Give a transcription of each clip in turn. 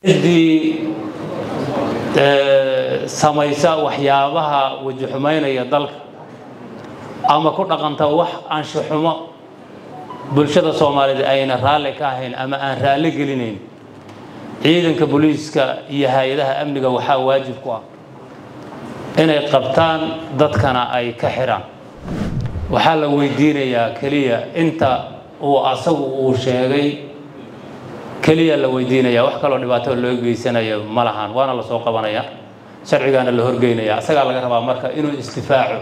ciddii samaysa waxyaabaha weji xumaynaya dalka ama ku dhaqanta wax anshuxumo bulshada soomaaliyeed ayna raalli ka ahayn ama aan raalli gelinayn ciidanka booliiska iyo hay-adaha amniga waxaa waajib ku ah inay qabtaan dadkana ay ka xidhaan waxaa la weydiinayaa keliya inta uu asagu uu sheegay keliya la weydiinaya wax kaloo dhibaato loo geysanayo ma lahan waana lasoo qabanaya sharcigaana la horgeynaya asagaa laga rabaa marka inuu istifaaco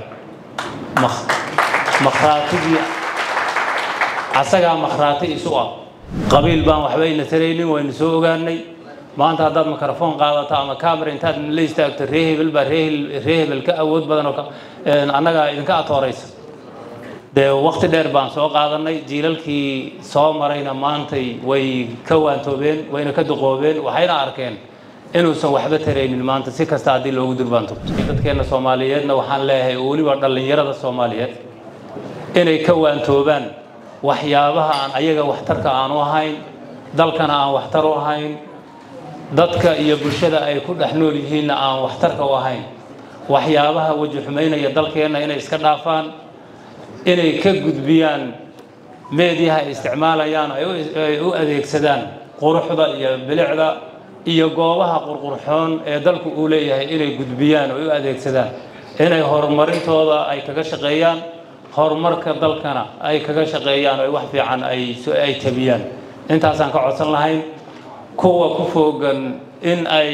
makhraatigii asagaa makhraati isu ah qabiil baan waxba ina taraynin waynu soo ogaanay maanta haddaad mikrofon qaadato ama camera intaad la istaagto ree hebel baa ree hebel ka awood badan oo annagaa idinka atooraysa dee waqti dheer baan soo qaadanay jiilalkii soo marayna maantay way ka waantoobeen wayna ka duqoobeen waxayna arkeen inuusan waxba taraynin maanta si kasta haddii loogu durbaantogto dadkeenna soomaaliyeedna waxaan leeyahay oo weliba dhallinyarada soomaaliyeed inay ka waantoobaan waxyaabaha aan ayaga waxtarka aanu ahayn dalkana aan waxtar u ahayn dadka iyo bulshada ay ku dhex nool yihiinna aan waxtarka u ahayn waxyaabaha weji xumaynaya dalkeenna inay iska dhaafaan inay ka gudbiyaan meediyaha ay isticmaalayaan ay u adeegsadaan quruxda iyo bilicda iyo goobaha qurqurxoon ee dalku uu leeyahay inay gudbiyaan oo u adeegsadaan inay horumarintooda ay kaga shaqeeyaan horumarka dalkana ay kaga shaqeeyaan oo wax fiican ay tabiyaan intaasaan ka codsan lahayn kuwa ku foogan in ay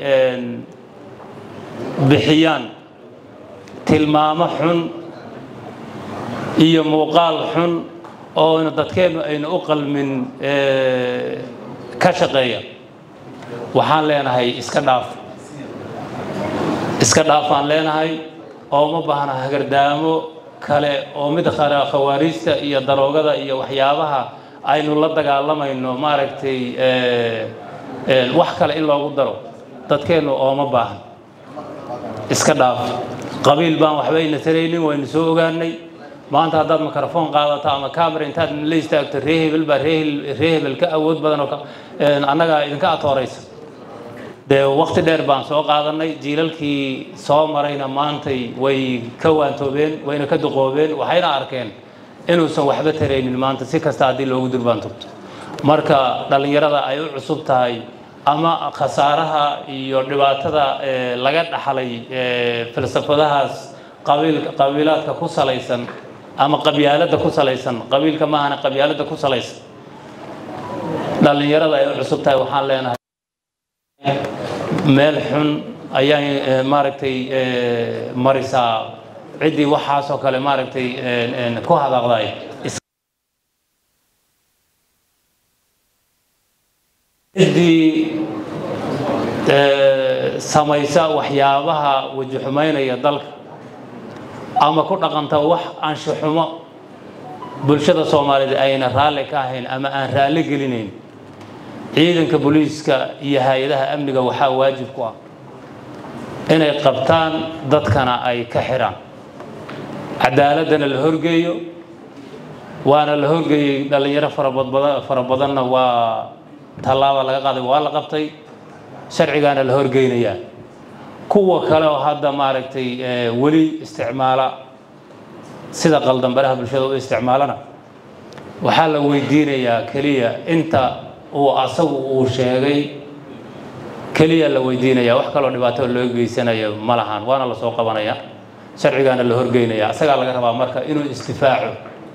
bixiyaan tilmaamo xun iyo muuqaal xun oo dadkeennu aynu u qalmin ka shaqeeya waxaan leenahay iska dhaaf iska dhaafaan leenahay oo ma baahna hagardaamo kale oo mid khawaariista iyo daroogada iyo waxyaabaha aynu la dagaalamayno maaragtay wax kale in loogu daro dadkeennu ooma baahan iska dhaaf qabiil baan waxba ina taraynin waynu soo ogaanay maanta haddaad mikrofon qaadato ama camera intaad la istaagto ree hebel baa ree hebel ka awood badan oo annagaa idinka atooraysa dee waqti dheer baan soo qaadanay jiilalkii soo marayna maantay way ka waantoobeen wayna ka duqoobeen waxayna arkeen inuusan waxba taraynin maanta si kasta haddii loogu durbaantogto marka dhallinyarada ay u cusub tahay ama khasaaraha iyo dhibaatada laga dhaxlay falsafadahaas qabiilaadka ku salaysan ama qabyaaladda ku salaysan qabiilka maahana qabyaaladda ku salaysan dhallinyarada ay u cusub tahay waxaan leenahay meel xun ayay maaragtay marisaa ciddii waxaasoo kale maaragtay ku hadaqday ciddii samaysa waxyaabaha weji xumaynaya dalka ama ku dhaqanta wax anshuxumo bulshada soomaaliyeed ayna raalli ka ahayn ama aan raalli gelinayn ciidanka booliiska iyo hay-adaha amniga waxaa waajib ku ah inay qabtaan dadkana ay ka xidhaan cadaaladana la horgeeyo waana la horgeeyey dhallinyaro fara badanna waa tallaaba laga qaaday waa la qabtay sharcigaana la horgeynayaa kuwa kale oo hadda maaragtay weli isticmaala sida qaldambaraha bulshada u isticmaalana waxaa la weydiinayaa keliya inta uu asagu uu sheegay keliya la weydiinaya wax kaloo dhibaato loo geysanayo ma lahan waana lasoo qabanaya sharcigaana la horgeynaya asagaa laga rabaa marka inuu istifaaco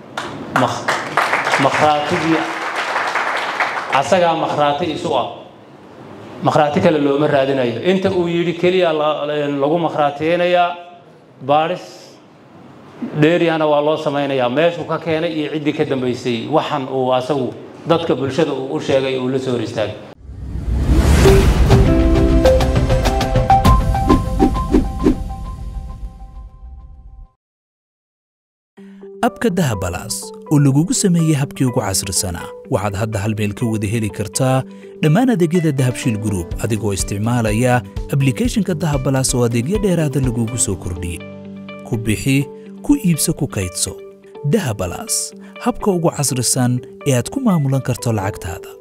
makhraatigii asagaa makhraati isu ah makhraati kale looma raadinayo inta uu yidhi keliya lagu makhraatiyeynayaa baadhis dheeriyana waa loo samaynayaa meeshuu ka keenay iyo ciddii ka dambaysay waxan uu asagu dadka bulshada uu u sheegay uu la soo hor istaagay abka dahabalaas oo lagugu sameeyey habkii ugu casrisanaa waxaad hadda hal meel ka wada heli kartaa dhammaan adeegyada dahabshiil gruub adigoo isticmaalaya ablikhethonka dahabalaas oo adeegyo dheeraada lagugu soo kordhiyey ku bixi ku iibso ku kaydso dahabalaas habka ugu casrisan ee aad ku maamulan karto lacagtaada